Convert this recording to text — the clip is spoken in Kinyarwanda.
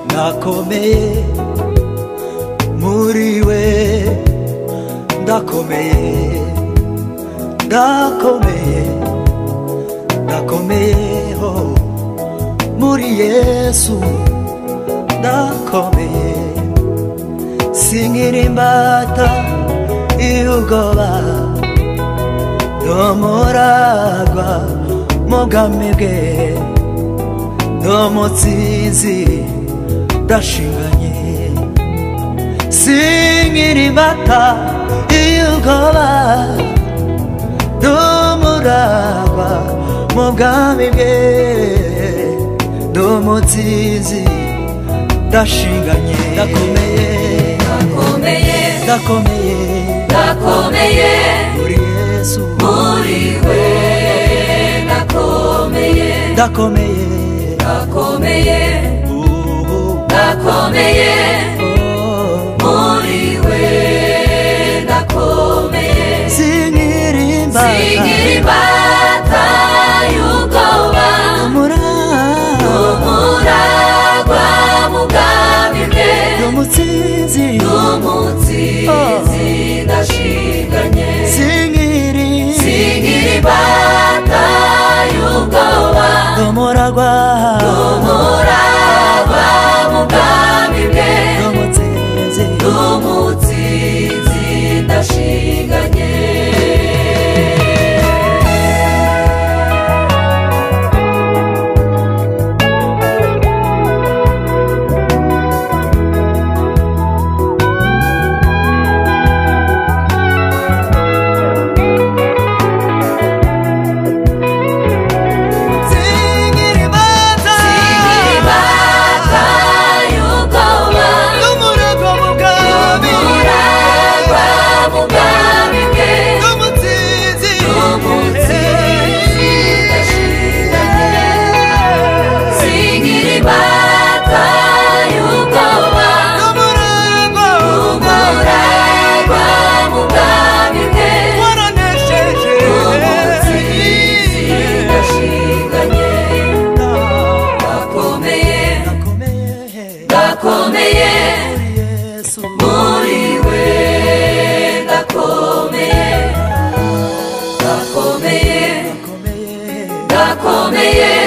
ndakomeye muri we ndakomeye ndakomeye ndakomeye ho muri yesu ndakomeye singira imbata y'ubwoba n'umuragwa mugame bwe n'umutsinzi ndashinganye singira imbata y'ubwoba n'umuragwa mu bwami bwe n'umutsinzi ndashinganye ndakomeye ndakomeye ndakomeye ndakomeye muri yesu muri we ndakomeye ndakomeye ndakomeye ubu ndakomeye oh, muri we ndakomeye singira imbata sigira imbata y'ubwoba umuragwa umuragwa mu bwami bwe n'umutsinzi n'umutsinzi ndashinganye singira sigira imbata y'ubwoba umuragwa umuraba mu bwami bwe n'umutsinzi n'umutsinzi ndashinganye singira imbata imbata y'ubwoba n'umuragwa mu bwami umuraba mu bwami bwe n'umutsinzi n'umutsinzi ndashinganye singira imbata y'ubwoba n'umuragwa umuragwa mu bwami bwe waranesheje umutsinzi ndashinganye ndakomeye ndakomeye ndakomeye yesu muri we ndakomeye ndakomeye ndakomeye ndakomeye